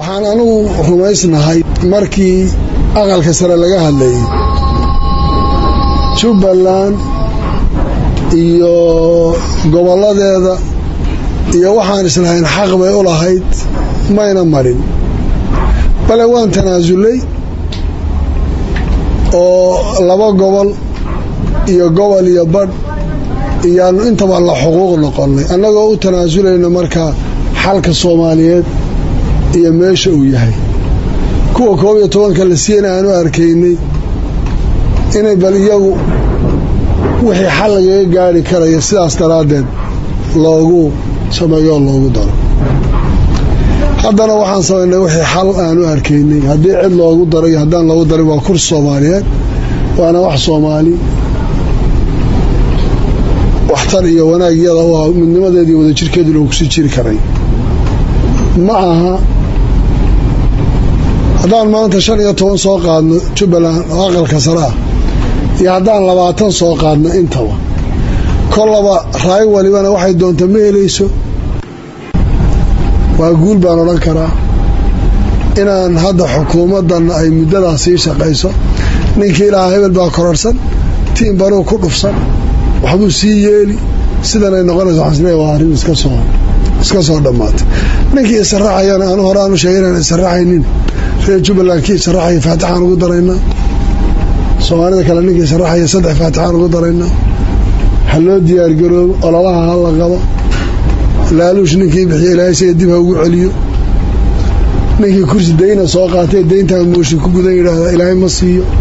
waxaan anigu rumaysnahay markii aqalka sare laga hadlayay jubbaland iyo gobolladeeda iyo waxaan islahayn xaq bay u lahayd mayna marin bale waan tanaasulay oo laba gobol iyo gobol iyo badh iyaanu intaba la xuquuq noqonnay annagoo u tanaasulayna markaa xalka soomaaliyeed iyo meesha uu yahay kuwa koob iyo tobanka la siiyana aanu arkaynay inay bal iyagu wixii xal lagaga gaari karaya sidaas daraaddeed loogu sameeyo oo loogu daro haddana waxaan samaynay wixii xal aanu arkaynay haddii cid loogu daro iyo haddaan loogu darin waa kursi soomaaliyeed waana wax soomaali waxtar iyo wanaag iyada u ah midnimadeediiyo wadajirkeedu loo kusii jiri karay ma aha haddaan maanta shan iyo toban soo qaadno jubbaland oo aqalka sare ah iyo haddaan labaatan soo qaadno intaba kollaba raay walibana waxay doonta ma helayso waa guul baan odhan karaa inaan hadda xukuumaddanna ay muddadaas sii shaqayso ninkii ilaaha hebel baa kororsan tiin banuu ku dhufsan waxbuu sii yeeli sidanay noqonayso waxaan isleeyahay waa arrin iska soo iska soo dhammaatay ninkii israacayana anu hore aanu sheegay inaan israacaynin reer jubbaland kii israacaya faatixaan ugu daraynaa soomaalida kale ninkii israacaya saddex faatixaan ugu daraynaa ha loo diyaargaroobo ololaha ha la qabo laaluush ninkii bixiya ilaahay siga dib ha ugu celiyo ninkii kursi dayna soo qaatay dayntaa mooshi ku gudan yidhaahda ilaahay ma siiyo